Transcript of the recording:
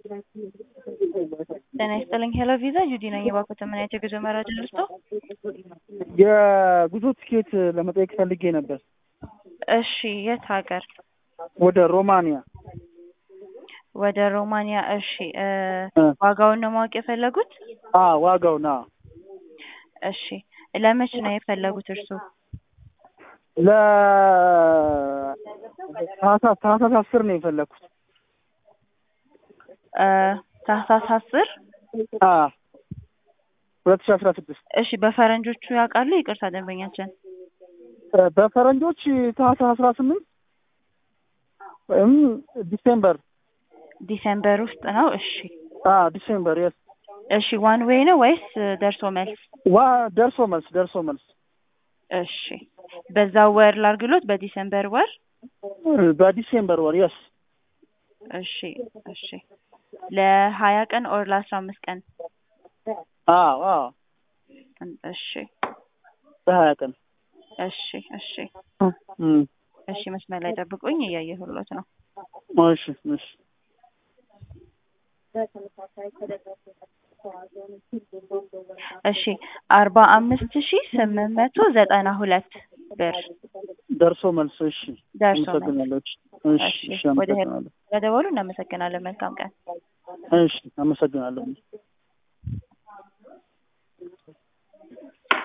ጤና ይስጥልኝ ሄሎ ቪዛ ጁዲ ነኝ። የባኮተ ምን አይነት የጉዞ መረጃ ልስጦ? የጉዞ ትኬት ለመጠየቅ ፈልጌ ነበር። እሺ የት ሀገር? ወደ ሮማንያ። ወደ ሮማንያ። እሺ እ ዋጋውን ነው ማወቅ የፈለጉት? አ ዋጋው ና እሺ ለመች ነው የፈለጉት እርሱ? ለ ታህሳስ ታህሳስ አስር ነው የፈለግኩት። እ ታህሳስ አስር አ ሁለት ሺህ አስራ ስድስት እሺ በፈረንጆቹ ያውቃሉ? ይቅርታ ደንበኛችን በፈረንጆች ታህሳስ አስራ ስምንት ወይም ዲሴምበር ዲሴምበር ውስጥ ነው። እሺ አ ዲሴምበር የስ እሺ ዋን ዌይ ነው ወይስ ደርሶ መልስ? ዋ ደርሶ መልስ ደርሶ መልስ እሺ በዛው ወር ላርግሎት በዲሴምበር ወር በዲሴምበር ወር የስ እሺ እሺ ለሀያ ቀን ኦር ለአስራ አምስት ቀን አዎ አዎ እሺ በሀያ ቀን እሺ እሺ እም እሺ መስመር ላይ ጠብቁኝ እያየሁሎት ነው እሺ እሺ እሺ አርባ አምስት ሺ ስምንት መቶ ዘጠና ሁለት ብር ደርሶ መልስ እሺ ደርሶ መልስ አመሰግናለሁ እሺ እሺ እሺ ወደ አመሰግናለሁ ስለደወሉ እናመሰግናለን መልካም ቀን እሺ አመሰግናለሁ